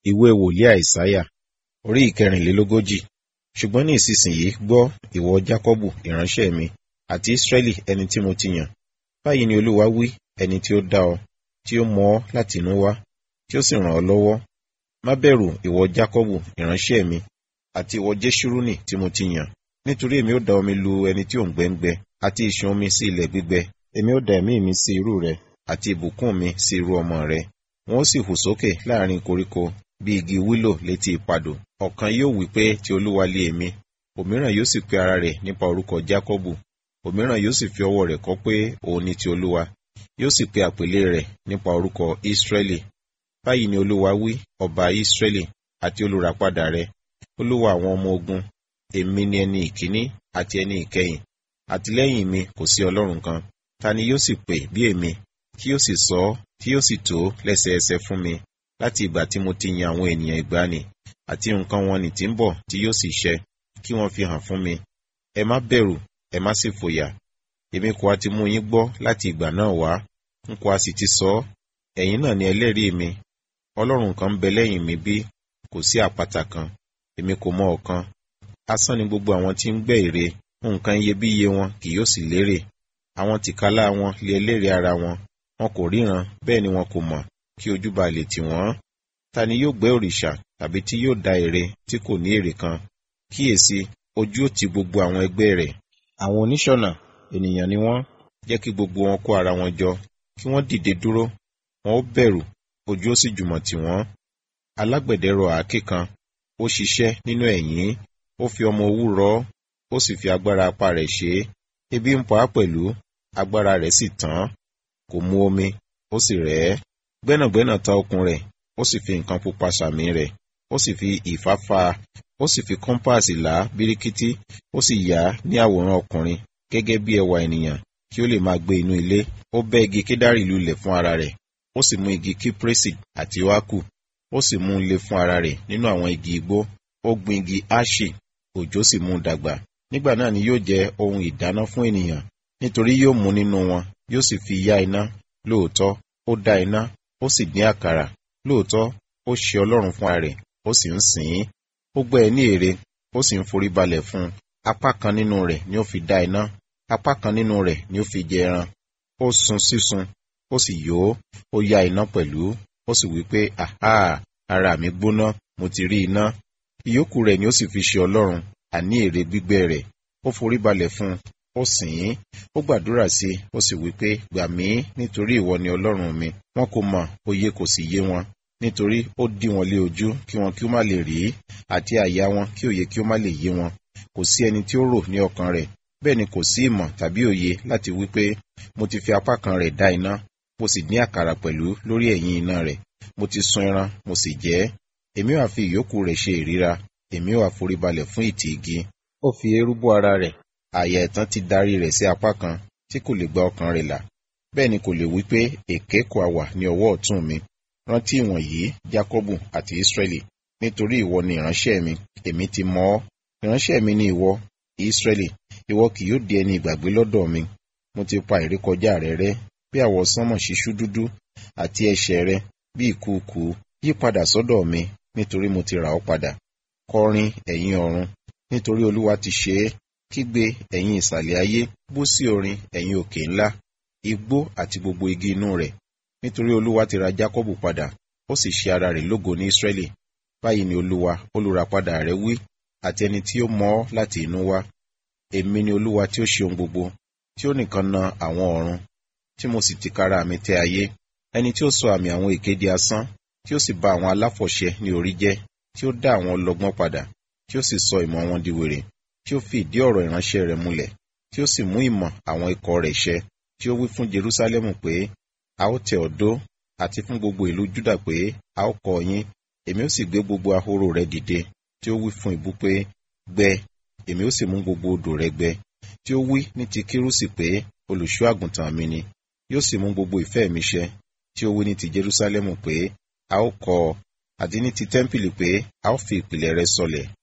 ìwé wòlíì àìsáyà orí ìkẹrìnlélógójì ṣùgbọ́n ní ìsinsìnyí gbọ́ ìwọ jákọ́bù ìránṣẹ́ mi àti ísírẹ́lì ẹni tí mo ti yàn báyìí ni olúwa wí ẹni tí ó dá ọ tí ó mọ ọ láti inú wá tí ó sì ràn ọ́ lọ́wọ́ má bẹ̀rù ìwọ jákọ́bù ìránṣẹ́ mi àti ìwọ jésúrúnì tí mo ti yàn nítorí èmi ó da omi lu ẹni tí ò ń gbẹ́ngbẹ àti ìṣàn omi sí ilẹ̀ gbígbẹ èmi ó da ẹ̀mí mi sí irú rẹ àti ìbùkún mi sí irú ọmọ rẹ wọn ó sì hù sókè láàrin koríko bí igi wílò létí ìpadò ọ̀kan yóò wí pé ti olúwa lé èmi òmíràn yóò sì pe ara rẹ̀ nípa orúkọ jákọ́bù òmíràn yóò sì fi ọwọ́ rẹ̀ kọ́ pé òun ni ti olúwa yóò sì pe àpèlé rẹ̀ nípa orúkọ ísírẹ́lì báyìí ni olúwa wí ọba ísírẹ́lì àti olùràpadà rẹ olúwa àwọn ọmọ ogun èmi ni ẹni ìkíní àti ẹni ìkẹyìn àti lẹ́yìn mi kò sí ọlọ́run kan ta ni yóò sì pè bí èmi tí yóò sì sọ ọ́ tí yóò sì tó lẹ́sẹẹsẹ fún mi láti ìgbà tí mo ti yan àwọn ènìyàn ìgbàanì àti nǹkan wọn nì tí ń bọ̀ tí yóò sì ṣẹ kí wọ́n fi hàn fún mi ẹ má bẹ̀rù ẹ má sì fòyà èmi kò á ti mú yín gbọ́ láti ìgbà náà wá n kò á sì ti sọ ọ́ ẹ̀yin náà ni ẹlẹ́rìí mi ọlọ́run kan ń bẹ lẹ́yìn mi bí kò sí àpáta kan èmi kò mọ ọ̀kan asán ni gbogbo àwọn tí ń gbẹ́ ère nǹkan iyebíye wọn kì yóò sì lérè àwọn tìkálá wọn lé ẹlẹ́rìí ara wọn wọn kò ríran bẹ́ẹ̀ ni wọn kò mọ̀ kí ojú ba lè tì wọ́n ta ni yóò gbẹ́ òrìṣà tàbí tí yóò da ère tí kò ní èrè kan kíyèsí ojú ò ti gbogbo àwọn ẹgbẹ́ rẹ̀ àwọn oníṣọ̀nà ènìyàn ni wọ́n jẹ́ kí gbogbo wọn kó ara wọn jọ kí wọ́n dìde dúró wọn ó bẹ̀rù ojú ó sì jùmọ̀ tì wọ́n alágbẹ̀dẹ rọ àáké kan ó ṣiṣẹ́ nínú ẹ̀yìn ó fi ọmọ owú rọ ó sì fi agbára apá rẹ̀ ṣe é ebi ń pa á pẹ̀lú agbára rẹ̀ sì tán kò mu omi ó sì rẹ̀ ẹ́ gbẹ́nàgbẹ́nà ta okùn rẹ̀ ó sì fi nǹkan pupa sàmì rẹ̀ ó sì fi ìfáfá ó sì fi kọ́mpáàsì là á bíríkítí ó sì yà á ní àwòrán ọkùnrin gẹ́gẹ́ bí ẹwà ènìyàn kí ó lè máa gbé inú ilé ó bẹ́ igi kédárì lulẹ̀ fún ara rẹ̀ ó sì mú igi kíprésì àti wákù ó sì mú un lé fún ara rẹ̀ nínú àwọn igi igbó ó gbin igi áṣì òjò sì mú un dàgbà nígbà náà ni yóò jẹ ohun ìdáná fún ènìyàn nítorí yóò mú nínú wọn yóò sì fi yá iná lóòótọ́ ó dá iná ó sì dín àkàrà lóòótọ́ ó ṣe ọlọ́run fún ara rẹ̀ ó sì ń sìn ín ó gbẹ́ ẹ ní ère ó sì ń forí balẹ̀ fún un apá kan nínú rẹ̀ ni ó fi dá iná apá kan nínú rẹ̀ ni ó fi jẹ ẹran ó sun sísun ó sì yó ó yá iná pẹ̀lú ó sì wí pé àhá ara mi gbóná mo ti rí iná ìyókù rẹ̀ ni ó sì fi ṣe ọlọ́run àní ère gbígbẹ́ rẹ̀ ó forí balẹ̀ fún un ó sìn ín ó gbàdúrà sí i ó sì wí pé gbà mí nítorí ìwọ ni ọlọ́run mi wọn kò mọ̀ òye kò sì yé wọn nítorí ó dí wọn lé ojú kí wọn kí ó má lè rí àti àyà wọn kí òye kí ó má lè yé wọn kò sí ẹni tí ó rò ní ọkàn rẹ̀ bẹ́ẹ̀ ni kò sí ìmọ̀ tàbí òye láti wí pé mo ti fi apá kan rẹ̀ dá iná mo sì ní àkàrà pẹ̀lú lórí ẹ̀yìn iná rẹ̀ mo ti sun ẹran mo sì jẹ ẹ́ èmi wà fi ìyókù rẹ̀ ṣe ìríra èmi wà foríbalẹ̀ fún ìtì igi ó fi eérú bó ara rẹ̀ àyà ẹ̀tàn ti darí rẹ̀ sí apá kan tí kò lè gba ọkàn rẹ̀ là bẹ́ẹ̀ ni kò lè wí pé èké kò àwà ní ọwọ́ ọ̀tún mi rántí ìwọ̀nyí jákọ́bù àti ísírẹ́lì nítorí ìwọ ni ìránṣẹ́ mi èmi ti mọ̀ ọ́ ìránṣẹ́ mi ni ìwọ ísírẹ́lì ìwọ kì yóò di ẹni ìgbàgbé lọ́dọ̀ mi mo ti pa ìrékọjá rẹ rẹ́ bí àwọ̀ sánmọ̀ ṣíṣú dúdú àti ẹ̀ṣẹ̀ rẹ bí ìkùukù yí padà sọ́dọ̀ mi nítorí mo ti rà ọ́ padà kọrin ẹ̀yin ọ̀run nítorí olúwa ti ṣe é kígbe ẹ̀yin ìsàlẹ̀ ayé bú sí orin ẹ̀yin òkè ńlá igbó àti gbogbo igi inú rẹ̀ nítorí olúwa ti ra jákọ́bù padà ó sì ṣe ara rẹ̀ lógo ní ísírẹ́lì báyìí ni olúwa olùràpadà rẹ̀ wí àti ẹni tí ó mọ̀ ọ́ láti inú wá èmi ni olúwa tí ó ṣe ohun gbogbo tí ó nìkan na àwọn ọ̀run tí mo sì tìkára mi tẹ ayé ẹni tí ó sọ àmì àwọn èké di asán tí ó sì bà àwọn aláfọ̀ṣẹ ní orí jẹ́ tí ó dá àwọn ọlọ́gbọ́n padà tí ó sì sọ ìmọ̀ wọn di wèrè tí ó fi ìdí ọ̀rọ̀ ìránṣẹ́ rẹ̀ múlẹ̀ tí ó sì mú ìmọ̀ àwọn ikọ̀ rẹ̀ ṣẹ tí ó wí fún Jerúsálẹ́mù pé a ó tẹ ọ̀dó àti fún gbogbo ìlú Júdà pé a ó kọ́ yín èmi ó sì gbé gbogbo ahoro rẹ̀ dìde tí ó wí fún ìbú pé gbẹ èmi ó sì mú gbogbo odò rẹ̀ gbẹ tí ó wí ní ti Kírúsì pé olùṣọ́ àgùntàn mi ni yóò sì mú gbogbo ìfẹ́ mi ṣẹ tí ó wí ní ti Jerúsálẹ́mù pé a ó kọ́ ọ àti ní ti tẹ́ḿpìlì pé a ó fi ìpìlẹ̀ rẹ̀ sọlẹ̀